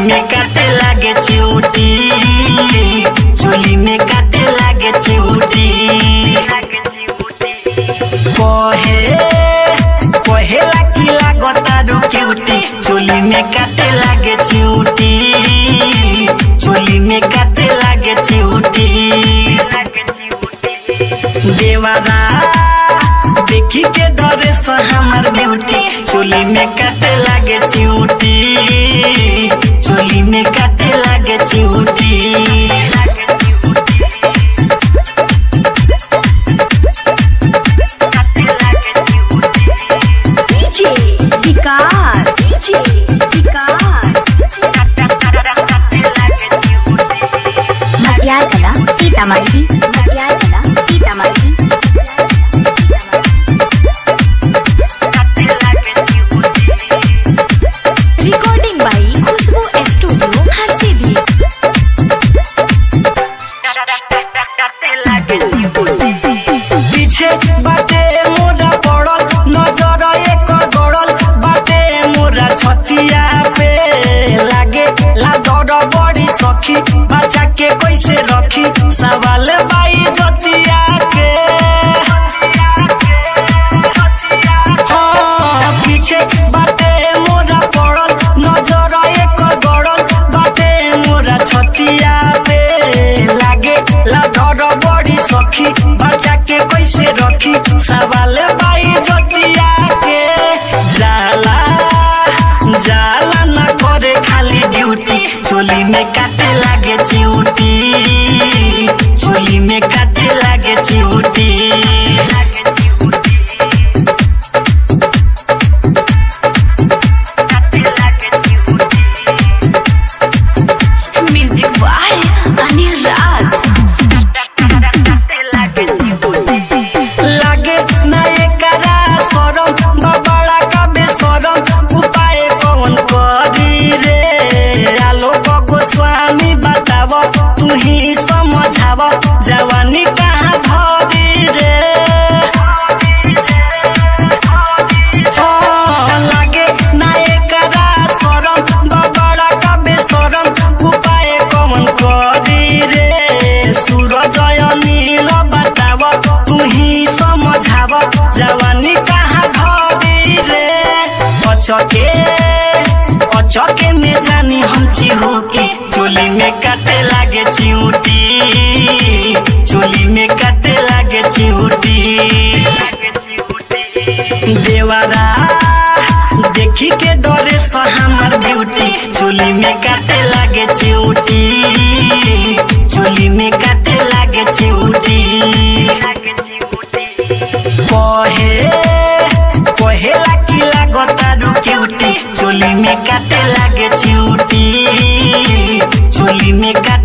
में काटे लागे चिउटी चोली में काटे लागे चिउटी कहे कहेला की लागता रुकेउटी चोली में काटे लागे चिउटी चोली में काटे लागे चिउटी देवारा देखी के डरे से हमर ब्यूटी चोली में काटे लागे चिउटी चोली में काटे लागे चिउटी डीजे विकास डीजे विकास मटियार Kala Sitamarhi Matiyar Kala Sitamarhi recording by Khushbu studio Harsiddhi पीछे बाटे मोरा पड़ल नजर एक गड़ल बाटे मोरा छतिया पे लागे ला दौड़ बड़ी सखी बच्चा के कैसे रखी सवाल बाई जतिया के हाँ, पीछे बाटे मोरा पड़ल नजर एक गड़ल बाटे मोरा छतिया पे लागे ला डर बड़ी सखी बच्चा के कैसे रखी सवाल बाई जतिया के जाला जाला न करे खाली ड्यूटी चोली में काटे लागे चिउटी चोली में काटे लागे चिउटी म्यूजिक बाय अनिल राज लागे ना एकरा सरम बबड़ा का बेसरम उपाय कौन करी रे आलो गोस्वामी बताव तू ही समझाव जवानी कहाँ धरी रे हाँ, लागे ना एकरा सरम बबड़ा का बेसरम उपाय कौन करी रे सूरज नील बताव तू ही समझाव जवानी कहाँ धरी रे अचके अचके में जानी हम चिहू के चोली में काटे लागे चिउटी चोली में काटे लागे चिउटी देवारा देखी के डरे से हमर ब्यूटी चोली में काटे लागे चिउटी चोली में काटे लागे चिउटी कहे कहेला की लागता रुकेउटी चोली में काटे लागे चिउटी चोली में काटे